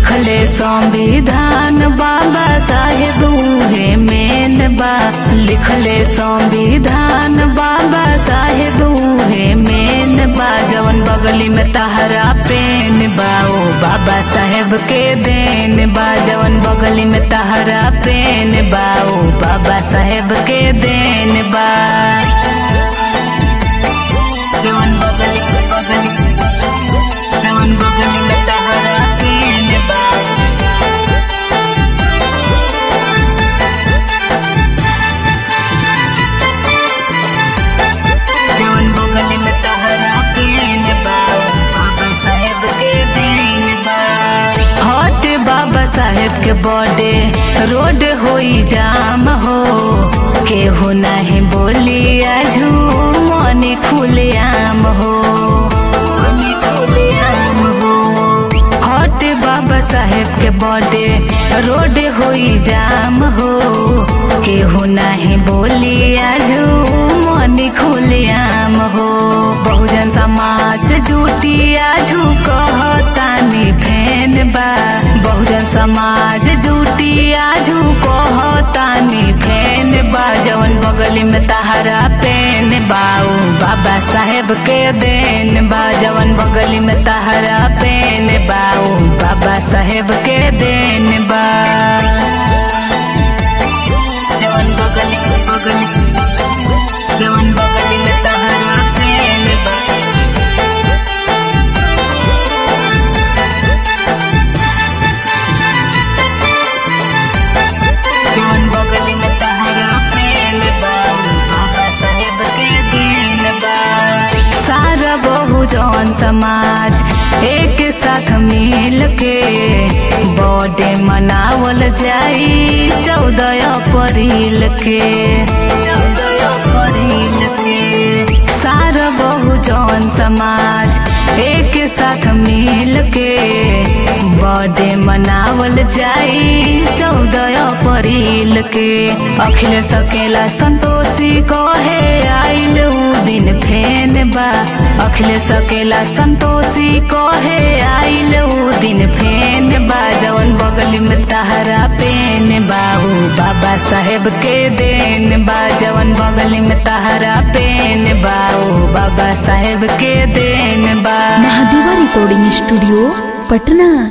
लिखले संविधान बाबा साहेब उहे मेन बा लिखले संविधान बाबा साहेब उहे मेन बा जवन बगली में तहरा पेन बा ओ बाबा साहेब के देन बा जवन बगली में तहरा पेन बा ओ बाबा साहेब के देन बा जवन बगली बगली जवन बगली में तहरा पेन बा जवन बगली में तहरा पेन बा बाबा साहेब के देन बा हट बाबा साहेब के बर्थडे रोड होई जाम हो केहू नहीं बोली आजू मनी खुले आम हो मनी खुले आम हो हट बाबा साहेब के बर्थडे रोड होई जाम हो केहू नहीं बोली आजू मनी खुले आम हो बहुजन समाज जुटी आजू कहतानी फैन बा बहुजन समाज जुटी आजू कहतानी फैन बा जवन बगली में तहरा पेन बाऊ बाबा साहेब के देन बा जवन बगली में तहरा पेन बाऊ बाबा साहेब के देन बा जवन बगली बगली जवन बगली में तहरा पेन बा जवन बगली में तहरा पेन बा बाबा साहेब के देन बा सारा बहुजन समाज एक साथ मिल के बर्थडे मनावल जाई चौदह अप्रैल के चौदह अप्रैल के सारा बहुजन समाज एक साथ मिल के बर्थडे मनावल जाई चौदह अप्रैल के अखिल सकेला संतोषी कहे आइल उ दिन फेन बा अखिल सकेला संतोषी कहे आइल उ दिन फेन बा जवन बगली में तहरा पेन बाहू बाबा साहेब के देन बा जवन बगली में तहरा पेन बाऊ बाबा साहेब के देन बा महादेवा रिकॉर्डिंग स्टूडियो पटना